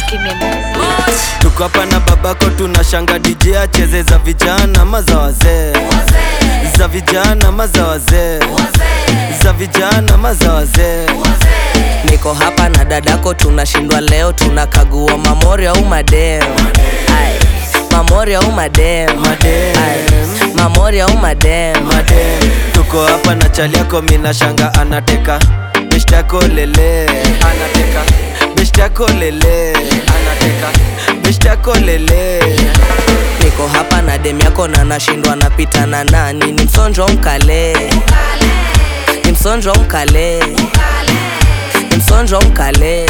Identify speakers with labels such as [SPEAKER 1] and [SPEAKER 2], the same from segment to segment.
[SPEAKER 1] Kimemoja.
[SPEAKER 2] tuko hapa na babako tunashanga DJ acheze za vijana ama za wazee za vijana ama za wazee za vijana ama za wazee
[SPEAKER 3] niko hapa na dadako tunashindwa leo tunakagua mamori au madem Ai, mamori au madem
[SPEAKER 2] Madem.
[SPEAKER 3] Ai, mamori au madem
[SPEAKER 2] madem tuko hapa na chali yako mina shanga anateka beshtako lele anateka beshtako lele anateka beshtako lele
[SPEAKER 3] niko hapa na dem yako na nashindwa napita na nani ni msonjo mkale ni msonjo mkale ni msonjo mkale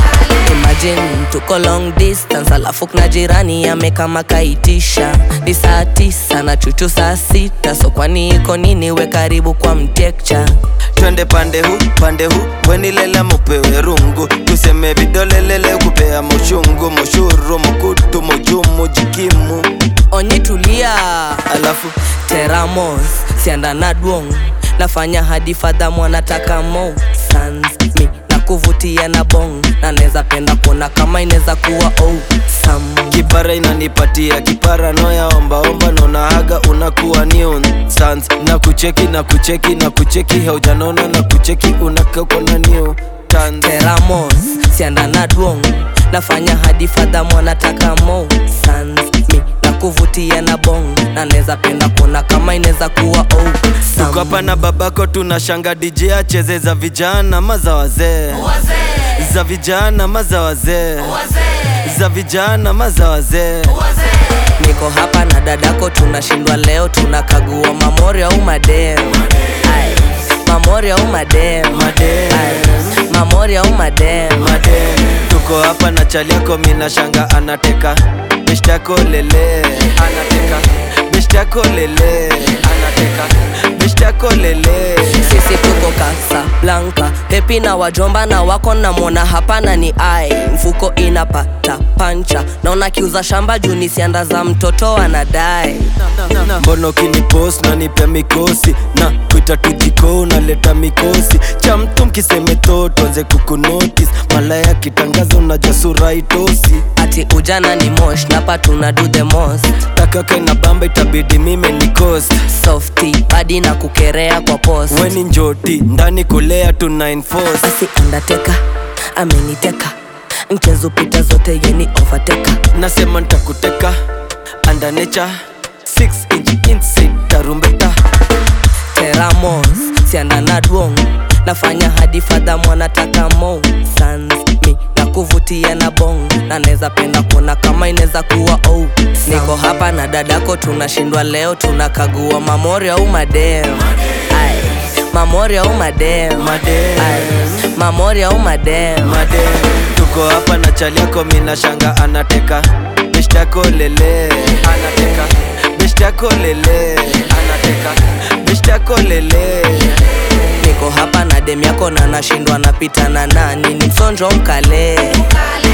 [SPEAKER 3] imagine tuko long distance alafu kuna jirani amekama kaitisha ni saa tisa na chuchu saa sita so kwani iko nini we karibu kwa mtekcha
[SPEAKER 2] twende pande hu pande hu wenilela mupewe rungu tuseme vidolelele kupea mushungu mushuru mukutu mujumu jikimu
[SPEAKER 3] onyi tulia
[SPEAKER 2] alafu
[SPEAKER 3] teramos sianda na dwong nafanya hadi fadha mwanataka mo sans mi na kuvutia na bong na neza penda kuona kama inaweza kuwa oh sam
[SPEAKER 2] kipara inanipatia kipara noya ombaomba nonahaga unakuwa new sans na kucheki na kucheki na kucheki haujanona na kucheki unakauko na new tans
[SPEAKER 3] teramos sianda na dwong nafanya hadi fadha mwanataka mo sans mi na kuvutia na bong na neza penda kuona kama inaweza kuwa oh sam
[SPEAKER 2] tuko hapa na babako tunashanga DJ acheze za vijana ama za wazee za vijana ama za wazee za vijana ama za wazee
[SPEAKER 3] niko hapa na dadako tunashindwa leo tunakagua mamori au madem Ai, mamori au madem
[SPEAKER 2] Madem.
[SPEAKER 3] Ai, mamori au madem
[SPEAKER 2] madem tuko hapa na chali yako mina shanga anateka beshtako lele anateka beshtako lele anateka beshtako lele
[SPEAKER 3] sisi tuko Casablanca pepi na wajomba na wako namwona hapana ni ai mfuko inapata pancha naona kiuza shamba juu ni sianda za mtoto anadai
[SPEAKER 2] mbono kinipost na nipe mikosi na kuita tujiko unaleta mikosi cha mtu mkiseme totonze kukunotis malaya kitangaza unaja sura itosi
[SPEAKER 3] ati ujana ni mosh napa tuna do the most
[SPEAKER 2] takake na bamba itabidi mime ni cost
[SPEAKER 3] softy badi na kukerea kwa post
[SPEAKER 2] weni njoti ndani kulea tuna enforce
[SPEAKER 3] basi undertaker ameniteka mchezo pita zote yeni overteka
[SPEAKER 2] nasema ntakuteka under nature 6 inch inside tarumbeta
[SPEAKER 3] teramos sianda na dwong nafanya hadi fadha mwanataka mo sans mi na kuvutia na bong na neza penda kuona kama inaweza kuwa oh niko hapa na dadako tunashindwa leo tunakagua mamori au madem Ai, mamori au madem
[SPEAKER 2] Madem.
[SPEAKER 3] Ai, mamori au madem
[SPEAKER 2] madem tuko hapa na chali yako mina shanga anateka beshtako lele anateka beshtako lele anateka beshtako lele
[SPEAKER 3] niko hapa na dem yako na nashindwa napita na nani ni msonjo mkale